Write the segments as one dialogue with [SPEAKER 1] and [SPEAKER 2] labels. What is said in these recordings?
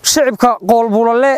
[SPEAKER 1] shicibka qoolbulale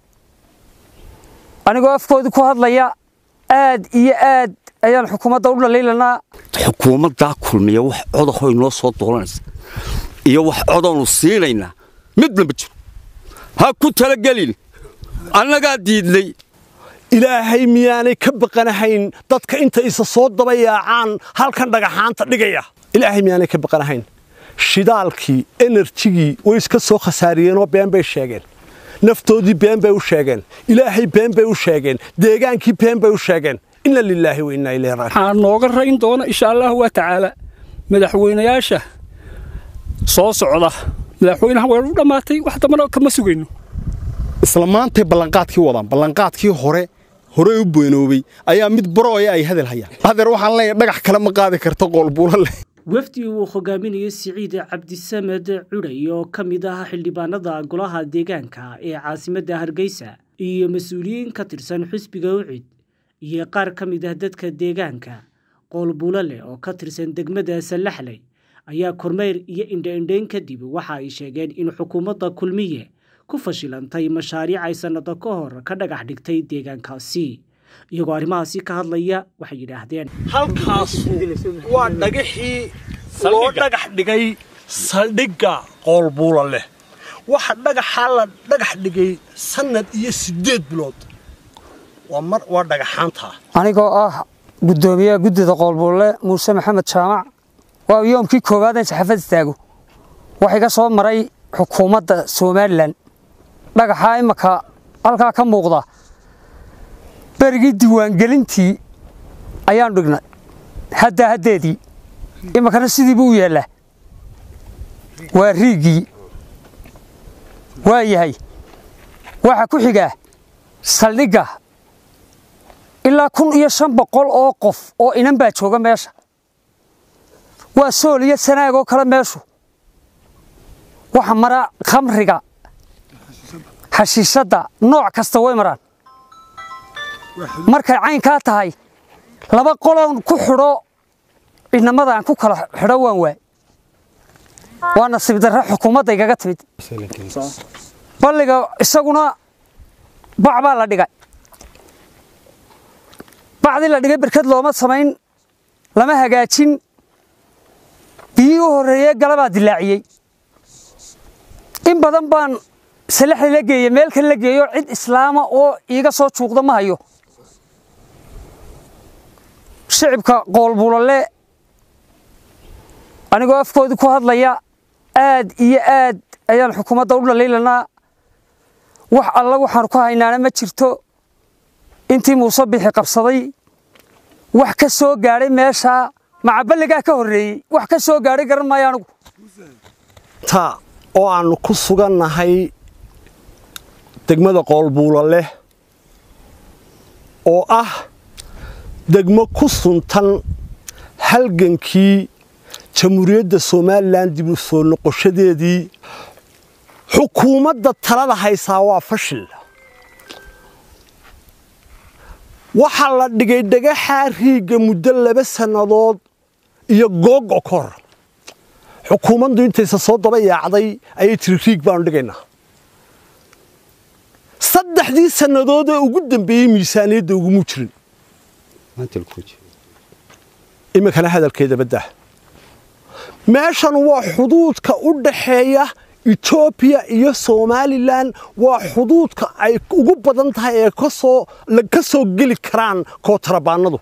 [SPEAKER 1] anigoo afkoodii ku hadlaya aad iyo aad ayaan xukuumadda u dhaliilanaa
[SPEAKER 2] xukuumaddaa kulmiya wax codahoy noo soo doolanaysa iyo wax codaanu siinaynaa midna ma jiro ha ku talagelin annagaa diidnay
[SPEAKER 3] ilaahay miyaanay ka baqanahayn dadka inta isa soo dabayaacaan halkan dhagaxaanta dhigaya ilaahay miyaanay ka baqanahayn shidaalkii enerjigii way iska soo khasaariyeenoo been bay sheegeen naftoodii been bay u sheegeen ilaahay been bay u sheegeen deegaankii been bay u sheegeen inna lilaahi wa innaa ilayhi raajicuun
[SPEAKER 4] waxaa nooga rayn doona insha allahu wa tacaala madaxweynayaasha soo socda madaxweynaha way u dhammaatay wax dambana kama sugayno
[SPEAKER 5] isla maantay ballanqaadkii wadaan ballanqaadkii hore hore u beenoobay ayaa mid barooya ay hadal hayaan hadeer waxaan leeyahay dhagax kale ma qaadi karto qoolbuulo leh
[SPEAKER 6] wafdi uu hogaaminayay siciid cabdisamed cudhay oo ka mid ah xildhibaanada golaha deegaanka ee caasimadda hargeysa iyo mas-uuliyiin ka tirsan xisbiga ucid iyo qaar ka mid ah dadka deegaanka qoolbulale oo ka tirsan degmada sallaxley ayaa kormeyr iyo indhaindhayn kadib waxa ay sheegeen in xukuumadda kulmiye ku fashilantay mashaariic ay sannado ka hor ka dhagax dhigtay deegaankaasi iyagoo arrimahaasi ka hadlaya waxay yidhaahdeen
[SPEAKER 3] halkaasu waa dhagaxii loo dhagax dhigay saldhigga qoolbuula leh waxa dhagaxaa la dhagax dhigay sannad iyo siddeed bilood waa mar waa dhagaxaantaa
[SPEAKER 1] anigoo ah guddoomiyaha guddida qoolbulle muuse maxamed jaamac waa yoomkii koowaad in saxaafad istaago waxa iga soo maray xukuumadda somalilan dhagaxaa imaka halkaa ka muuqda berigii diiwaangelintii ayaan dhignay haddaa haddeedii imakana sidii buu u yaallaa waa riigii waa yahay waxaa ku xigaa saldhigga ilaa kun iyo shan boqol oo qof oo inan baa jooga meesha waa sool iyo sanaag oo kale meeshu waxa mara khamriga xashiishadda nooc kasta way maraan markay caynkaa tahay laba qoloon ku xidho inamadaan ku kala xidho waan waay waa nasiib darre xukuumadda igaga timid balliga isaguna bac baa la dhigay bacdii la dhigay berkad looma samayn lama hagaajin biyii u horreeyey galabaa dilaaciyey in badan baan salaxda la geeyey meel kale la geeyo cid islaama oo iiga soo juuqda ma hayo shicibka qoolbulale anigoo afkoodii ku hadlaya aad iyo aad ayaan xukuumadda u dhaliilanaa wax alla waxaanu ku haynaana ma jirto intii muuse bixi qabsaday wax ka soo gaadhay meeshaa macaballigaa ka horreeyey wax ka soo gaadhay garan maayo anigu
[SPEAKER 3] ta oo aannu ku sugannahay degmada qoolbuula leh oo ah degmo ku suntan halgankii jamhuuriyadda somalilan dib u soo noqoshadeedii xukuumadda talada haysaa waa fashil waxaa la dhigay dhagaxaa riigga muddo laba sannadood iyo googo ka hor xukuumaddu intaysa soo daba yaacday ayay tiri riig baanu dhigaynaa saddexdii sannadood ee ugu dambeeyey miisaaniyadda ugumuu jirin iminkana hadalkeeda baddah meeshan waa xuduudka u dhaxeeya etoobiya iyo somalilan waa xuduudka ay ugu badan tahay ee ka soo geli karaan kootarabaanadu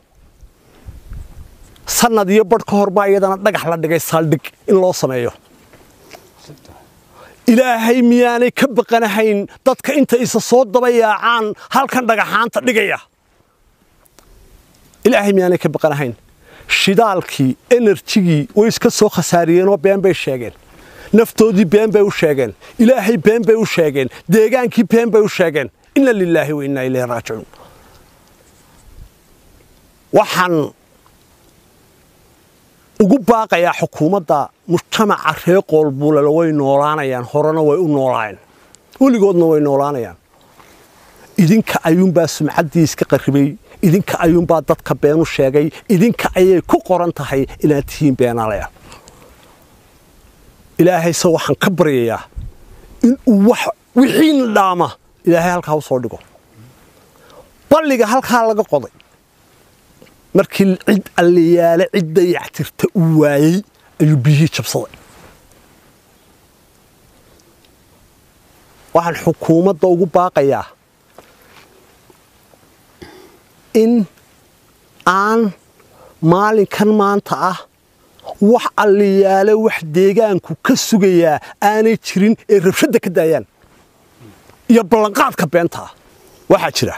[SPEAKER 3] sannad iyo badh ka hor baa iyadana dhagax la dhigay saaldhig in loo sameeyo ilaahay miyaanay ka baqanahayn dadka inta isa soo dabayaacaan halkan dhagaxaanta dhigaya ilaahay miyaanay ka baqanahayn shidaalkii enerjigii way iska soo khasaariyeenoo been bay sheegeen naftoodii been bay u sheegeen ilaahay been bay u sheegeen deegaankii been bay u sheegeen inna lilaahi wa innaa ilayhi raajicuun waxaan ugu baaqayaa xukuumadda mujtamaca reer qoolbuulale way noolaanayaan horena way u noolaayeen weligoodna way noolaanayaan idinka ayuunbaa sumcaddii iska qarribay idinka ayuunbaa dadka beenu sheegay idinka ayay ku qoran tahay inaad tihiin beenaalaya ilaahayse waxaan ka baryayaa inuu wax wixiina dhaama ilaahay halkaa u soo dhigo balliga halkaa laga qoday markii cid alliyaale cid dayactirta uu waayey ayuu biyihii jabsaday waxaan xukuumadda ugu baaqayaa in aan maalinkan maanta ah wax alliyaale wax deegaanku ka sugayaa aanay jirin ee rabshadda ka daayaan iyo ballanqaadka beenta ah waxaa jira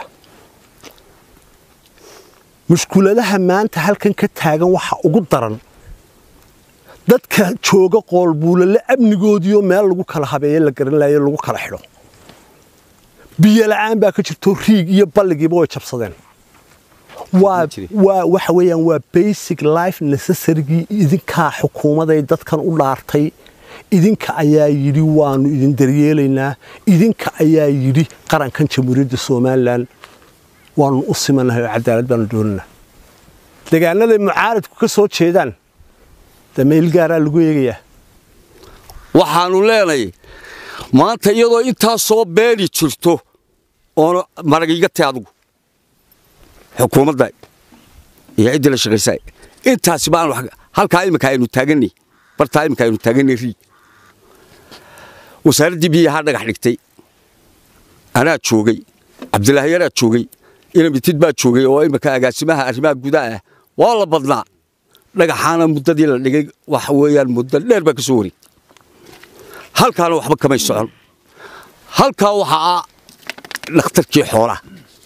[SPEAKER 3] mushkuladaha maanta halkan ka taagan waxa ugu daran dadka jooga qoolbuulale amnigoodiioo meel lagu kala habeeye la garan laayo lagu kala xidho biyo la'aan baa ka jirto riig iyo balligiiba way jabsadeen waa waa waxa weeyaan waa basic life necessarygii idinkaa xukuumaday dadkan u dhaartay idinka ayaa yidhi waanu idin daryeelaynaa idinka ayaa yidhi qarankan jamhuuriyadda somalilan waanu u simanahay oo cadaalad baanu doonaynaa deegaanaday mucaaradku ka soo jeedaan dameyl gaaraa lagu eegayaa
[SPEAKER 2] waxaannu leenay maanta iyadoo intaasoo beeni jirto oona marag iga tay adugu xukuumadda iyo ciddii la shaqaysa intaasi baan halkaa iminka aynu taaganay bartaa iminka aynu taaganay riig wasaaraddii biyahaa dhagax dhigtay anaa joogay cabdilaahi yaraa joogay inamitid baa joogay oo iminka agaasimaha arrimaha gudaha ah waa la badnaa dhagaxaana muddadii la dhigay waxa weeyaan muddo dheer baa ka soo wareegtay halkaana waxba kamay socon halkaa waxaa ah dhakhtarkii xoolaha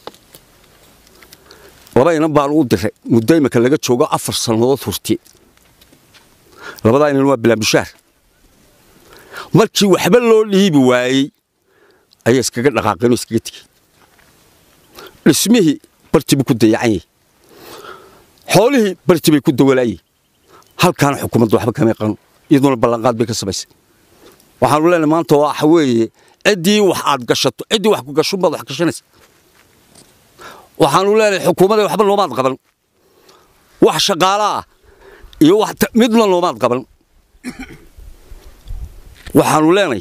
[SPEAKER 2] laba inan baanu u diray muddo iminka laga joogo afar sannadood horti labadaa inan waa bilaambushaar markii waxba loo dhiibi waayey ayaa iskaga dhaqaaqeenoo iskaga tegey dhismihii barti buu ku dayacan yahay xoolihii barti bay ku dawalaayey halkaana xukuumadda waxba kamay qano iyaduna ballanqaad bay ka samaysay waxaanu leenahay maanta waxa weeye ciddii wax aad gashato ciddii wax ku gasho baad wax gashanaysa waxaanu leenahay xukuumadda waxba loomaad qaban wax shaqaala ah iyo wax midna loomaad qaban waxaanu leenahay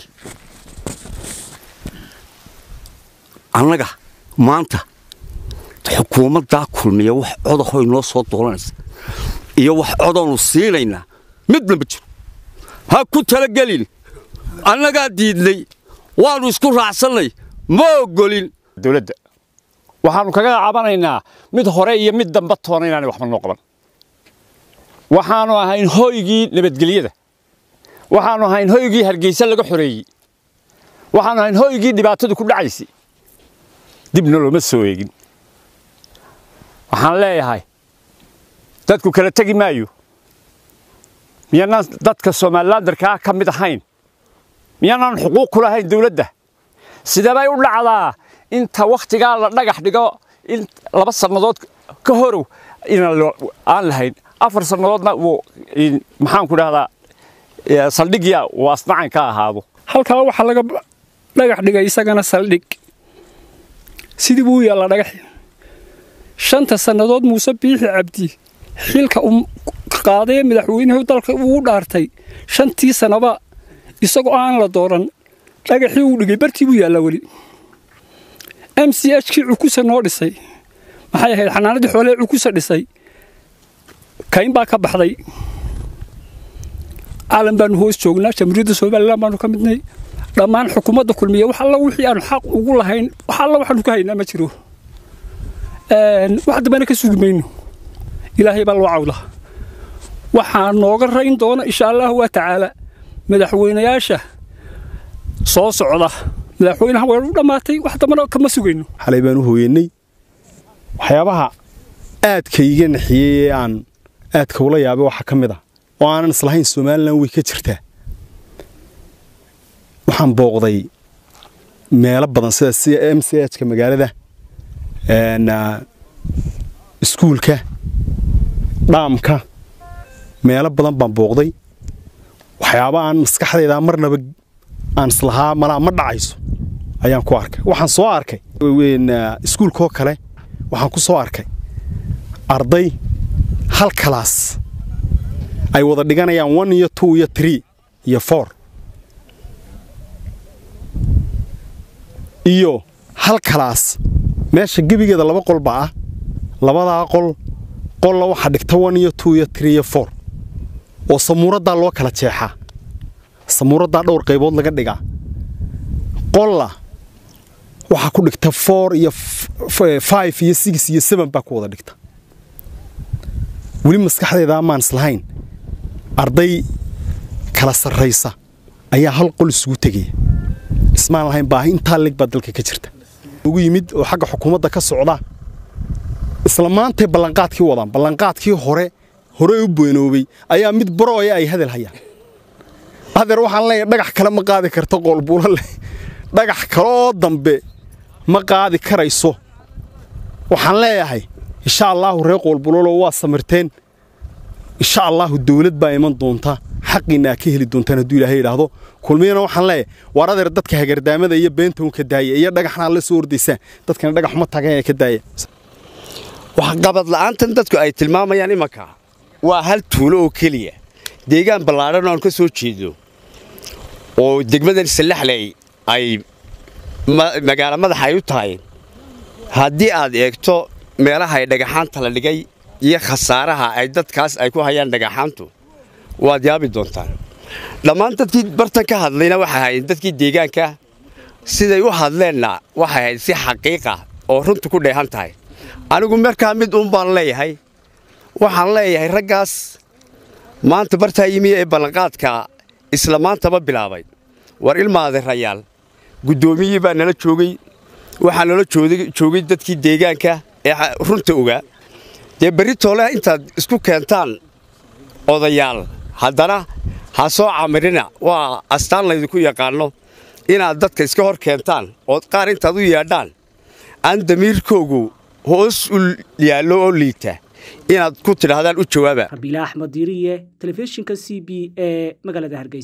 [SPEAKER 2] annaga maanta xukuumaddaa kulmiya wax codahoy noo soo doolanaysa iyo wax codaanu siinaynaa midna ma jiro ha ku talagelin annagaa diidnay waannu isku raacsannay ma oggolin
[SPEAKER 4] dowladda waxaannu kaga cabanaynaa mid hore iyo mid damba toona inaanay waxba noo qaban waxaannu ahayn hoygii nabadgelyada waxaannu ahayn hoygii hargeysa laga xoreeyey waxaannu ahayn hoygii dhibaatadu ku dhacaysay dibna looma soo eegin waxaan leeyahay dadku kala tegi maayo miyaanaan dadka somalilandarkaa ka mid ahayn miyaanaan xuquuq ku lahayn dawladda sidebay u dhacdaa inta wakhtigaa la dhagax dhigo in laba sannadood ka horow inaan aan lahayn afar sannadoodna wuu maxaanku dhahdaa saldhigya uu asnacan ka ahaado halkaa waxaa laga dhagax dhigay isagana saldhig sidii buu yaallaa dhagaxi shanta sannadood muuse biixi cabdi xilka uu qaadee madaxweynuhu dalka uu dhaartay shantii sannaba isagoo aan la dooran dhagaxii uu dhigay bartii buu yaallaa weli m c h kii cukusa noo dhisay maxay ahayd xanaanadii xoolee cukusa dhisay kayn baa ka baxday caalam baanu hoos joognaa jamhuuriyadda somalilan baanu ka midnay dhammaan xukuumadda kulmiya wax alla wixii aanu xaq ugu lahayn wax alla waxaanu ka haynaa ma jiro wax dambena ka sugi mayno ilaahay baa loo cawda waxaa nooga rayn doona insha allahu waa tacaala madaxweynayaasha soo socda madaxweynaha way u dhammaatay wax dambana kama sugayno
[SPEAKER 5] xalay baan u hooyannay waxyaabaha aadka iga naxiyey ee aan aadka ula yaabay waxaa ka mid ah oo aanan islahayn somalilan way ka jirtaa waxaan booqday meelo badan sida sida m c h-ka magaalada iskuulka dhaamka meelo badan baan booqday waxyaaba aan maskaxdayda marnaba aan islahaa malaa ma dhacayso ayaan ku arkay waxaan soo arkay iskuulkaoo kale waxaan ku soo arkay arday hal kalaas ay wada dhiganayaan one iyo two iyo tree iyo four iyo hal kalaas meesha gebigeeda laba qol baa ah labadaa qol qolla waxaa dhigta one iyo two iyo three iyo four oo samuuraddaa loo kala jeexaa samuuraddaa dhowr qaybood laga dhigaa qolla waxaa ku dhigta four iyo five iyo six iyo seven baa ku wada dhigta weli maskaxdeeda amaan islahayn arday kala sarraysa ayaa hal qol isugu tegaya ismaan lahayn baahi intaa lig baa dalka ka jirta ugu yimid oo xagga xukuumadda ka socda isla maantay ballanqaadkii wadaan ballanqaadkii hore hore u beenoobay ayaa mid barooya ay hadal hayaan adeer waxaan leeyahay dhagax kale ma qaadi karto qoolbuulo leh dhagax kale oo dambe ma qaadi karayso waxaan leeyahay insha allaahu reer qoolbulolo waa samirteen insha allaahu dawlad baa iman doonta xaqiinna aa ka heli doontaan hadduu ilaahay idhaahdo kulmiyana waxaan leeyahay waar adeer dadka hagardaamada iyo beenta un ka daaya iyo dhagaxna la soo ordaysaan dadkana dhagax ma tagan ee ka daaya
[SPEAKER 2] waxqabad la'aantan dadku ay tilmaamayaan imanka waa hal tuulo oo keliya deegaan ballaadhan oon ka soo jeedo oo degmadan sallaxley ay magaalo madaxa ay u tahay haddii aad eegto meelaha ay dhagaxaanta la dhigay iyo khasaaraha ay dadkaas ay ku hayaan dhagaxaantu waad yaabi doontaan dhammaan dadkii bartan ka hadlayna waxay ahayd dadkii deegaanka siday u hadleenna waxay ahayd si xaqiiqa oo runtu ku dheehan tahay anigu markaa mid uun baan leeyahay waxaan leeyahay raggaas maanta bartaa yimi ee ballanqaadka isla maantaba bilaabay war ilmaade rayaal guddoomiyii baa nala joogay waxaa nala joogay dadkii deegaanka ee runta ogaa dee berri toole intaad isku keentaan odayaal haddana ha soo camirina waa astaan laydinku yaqaanno inaad dadka iska hor keentaan ood qaar intaad u yeedhaan aan damiirkoogu hoos u yaallo oo liita inaad ku tidhaahdaan u jawaaba
[SPEAKER 6] rabiila axmed diiriye telefishinka c b ee magaalada hargeysa